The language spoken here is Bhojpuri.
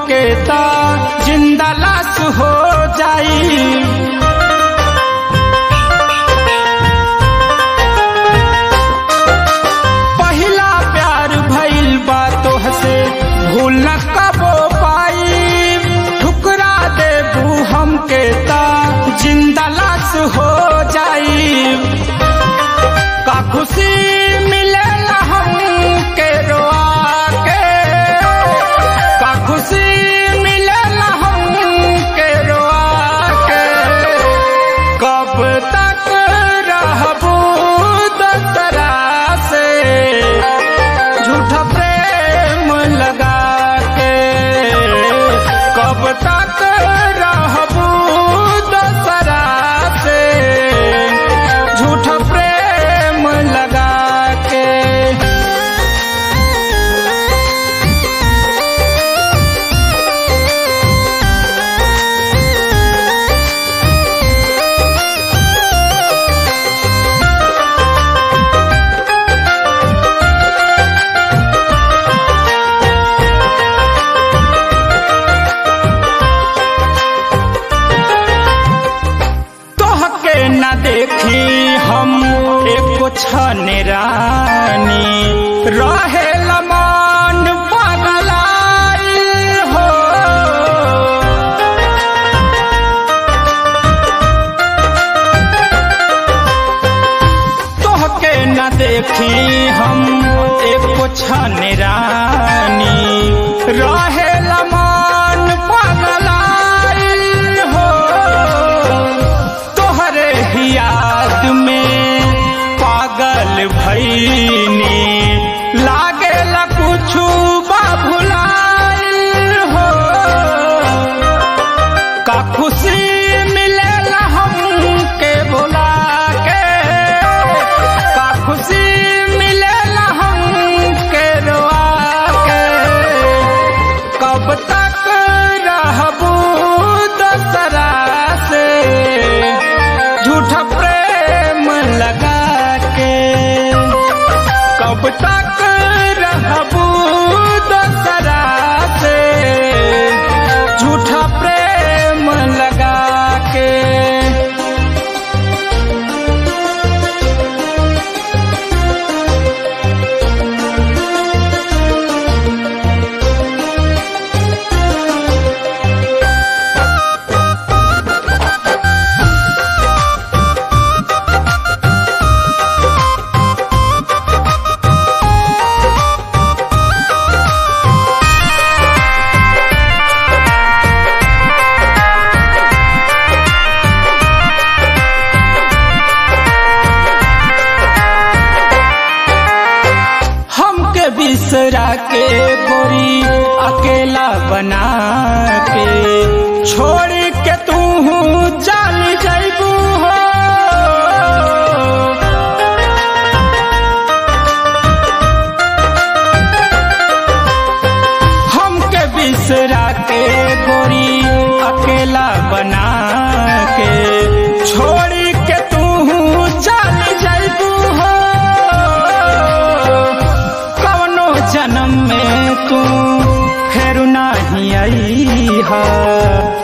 हमके ता जिंदा लाश हो जाई पहिला प्यार भइल बा तोहसे भूल न कबो पाई ठुकरा देबू हमके ता जिंदा लाश हो जाई का खुशी मिलेला हमके रोआ के का खुशी मिलेला हमके रोआ के कब तक रहबू दसरा से झूठा प्रेम लगा के कब तक रहबू दसरा से झूठा प्रेम लगा के तोहके न देखी हम एको छन रानी रहे लमान पगलाई हो तोहके न देखी हम एको छन रानी रहे लमान पगलाई हो तोहरे ही याद में पागल भईनी लागे ला कुछु बाबुलाइल हो का खुशी मिलेला हमके बोला के का खुशी मिलेला हमके रोआ के कब तक रहबू दसरा से झूठा प्रेम लगा के कब तक रहबू दसरा से झूठा प्रेम लगा के हमके बिसरा के गोरी अकेला बना के छोड़ के तू चल जैबू हो हमके बिसरा के गोरी अकेला बना के छोड़ के तू चल जैबू हो कवनो जन्म में तू फेर नाही आई हा